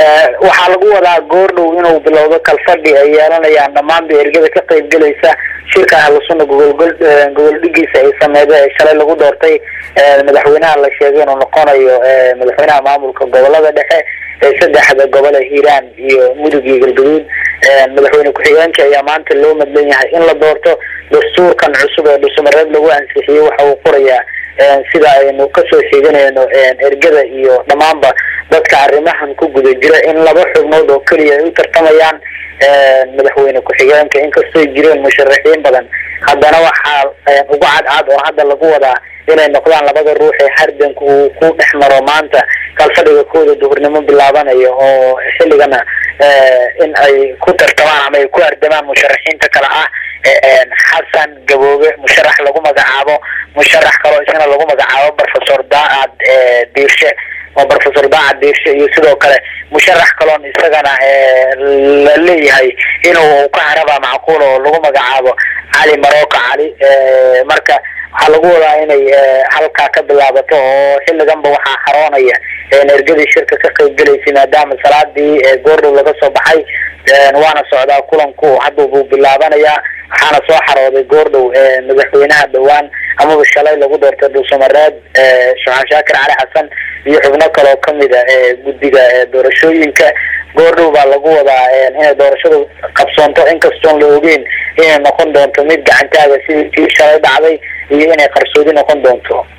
waxaa lagu wadaa goordhow inuu bilowdo kalfadhi ay yeelanayaan dhammaanba ergada ka qaybgelaysa shirka ahlusuna gogolgol gogol dhigiisa ay sameeda ee shalay lagu doortay madaxweynaha la sheegay inuu noqonayo madaxweynaha maamulka gobolada dhexe ee saddexda gobole hiiraan iyo mudug iyo galgaduud madaxweyne ku-xigeenka ayaa maanta loo madlan yahay in la doorto dastuurkan cusub ee dhusumareed lagu ansixiyey waxa uu qorayaa sida aynu kasoo sheeganayno ergada iyo dhammaanba dadka arrimahan ku guda jira in laba xubnood oo keliya ay u tartamayaan madaxweyne ku-xigeenka inkastoo jireen musharaxiin badan haddana waxaa ugu cadcad oo hadda lagu wadaa inay noqdaan labada ruux ee hardanka uu ku dhex maro maanta kalfadhiga kooda duhurnimo bilaabanayo oo xilligana in ay ku tartamaan ama ay ku hardamaan musharaxiinta kale ah xasan gaboobe musharax lagu magacaabo musharax kaloo isna lagu magacaabo professor daacad diirshe oo professor daacad diirshe iyo sidoo kale musharax kaloon isagana la leeyahay inuu ka haraba macquul oo lagu magacaabo cali maroka cali marka waxaa lagu wadaa inay halkaa ka bilaabato oo xilliganba waxaa xaroonaya ergadii shirka ka qaybgelaysay maadaama salaadii goordhow laga soo baxay waana socdaa kulanku hadda buu bilaabanayaa waxaana soo xarooday goordhow madaxweynaha dhowaan amaba shalay lagu doortay dhuusamareed shuxaan shaakir cali xasan iyo xubno kaloo kamid a guddiga doorashooyinka goordhow baa lagu wadaa inay doorashadu qabsoonto inkastoon la ogeyn inay noqon doonto mid gacantaaga sidii tii shalay dhacday iyo inay qarsoodi noqon doonto